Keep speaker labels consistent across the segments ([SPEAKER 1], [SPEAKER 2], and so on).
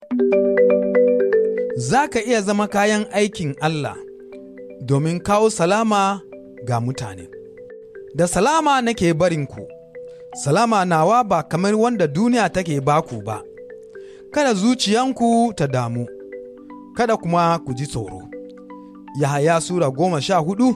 [SPEAKER 1] Za ka iya zama kayan aikin Allah domin kawo salama ga mutane. Da salama nake barinku, salama nawa ba kamar wanda duniya take baku ba, kada zuciyanku ta damu, kada kuma ku ji tsoro. Yahaya Sura goma sha hudu,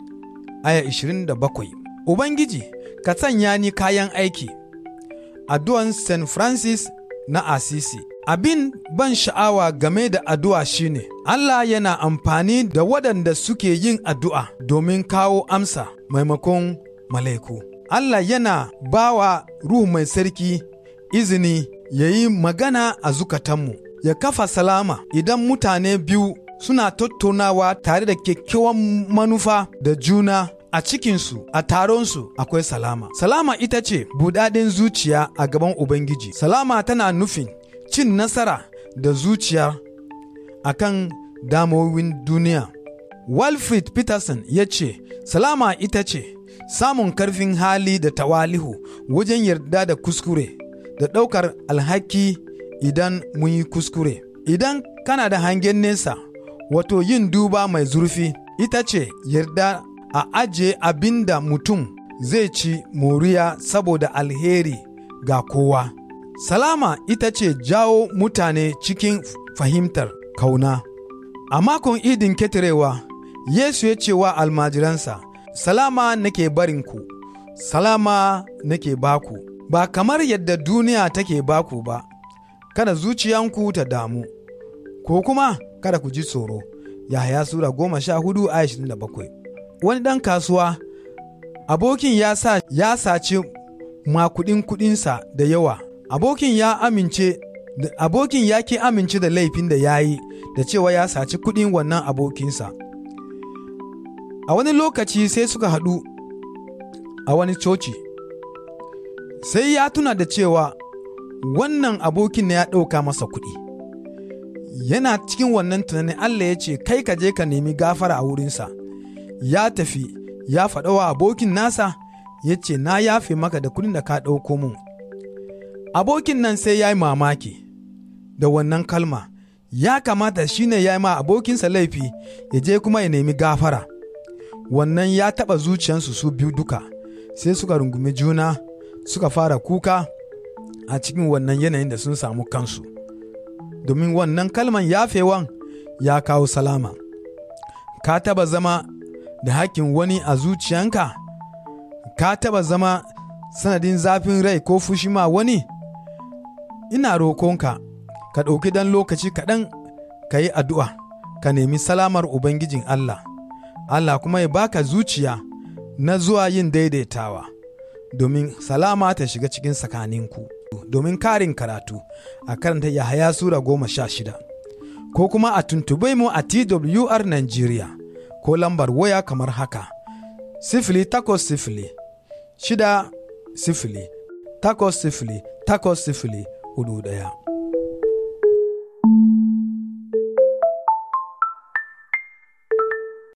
[SPEAKER 1] aya ishirin da bakwai. Ubangiji, ka sanya ni kayan aiki. Addu'an St. Francis na Asisi. Abin ban sha'awa game da addu'a shine Allah yana amfani da waɗanda suke yin addu'a domin kawo amsa maimakon malaiku. Allah yana bawa Ruhu mai sarki izini ya yi magana a zukatanmu, ya kafa salama idan mutane biyu suna tattaunawa tare da kyakkyawan manufa da juna a cikinsu a taronsu akwai salama. Salama ita ce budaden zuciya a gaban Ubangiji. Salama tana nufin cin nasara da zuciya a kan damowin duniya. Walfrid Peterson ya ce, Salama ita ce samun karfin hali da tawalihu wajen yarda da kuskure da ɗaukar alhaki idan mun yi kuskure. Idan kana da hangen nesa, wato yin duba mai zurfi, ita ce yarda a ajiye abin da mutum zai ci moriya saboda alheri ga kowa. Salama ita ce jawo mutane cikin fahimtar kauna. A makon idin ketarewa, Yesu ya ce wa almajiransa, Salama nake barinku, salama nake baku, ba kamar yadda duniya take baku ba, kada zuciyanku ta damu, ko kuma kada ku ji tsoro. Yahaya Sura goma sha hudu a da bakwai. wani ɗan kasuwa abokin ya sa ya saci makudin kudinsa da yawa abokin ya amince abokin ya ki amince da laifin da ya yi da cewa ya saci kudin wannan abokinsa a wani lokaci sai suka haɗu a wani coci sai ya tuna da cewa wannan abokin ne ya ɗauka masa kuɗi yana cikin wannan tunanin Allah ya ce kai ka je ka nemi gafara a wurinsa ya tafi ya faɗa wa abokin nasa ya ce na yafe maka da kudin da ka ɗauko mun abokin nan sai ya yi mamaki da wannan kalma ya kamata shi ne ya yi ma abokinsa laifi ya je kuma ya nemi gafara wannan ya taɓa zuciyansu su biyu duka sai suka rungumi juna suka fara kuka a cikin wannan yanayin da sun samu kansu domin wannan kalman yafewan ya kawo salama ka taba zama da hakkin wani a zuciyanka ka taba zama sanadin zafin rai ko fushi ma wani ina rokonka ka ɗauki dan lokaci kaɗan ka yi addu'a ka nemi salamar ubangijin Allah Allah kuma ya baka zuciya na zuwa yin daidaitawa domin salama ta shiga cikin tsakaninku domin karin karatu a karanta Yahaya Sura goma sha shida ko kuma a tuntube mu a TWR Nigeria ko lambar waya kamar haka sifili takwas sifili shida sifili takwas sifili takwas sifili hudu ɗaya.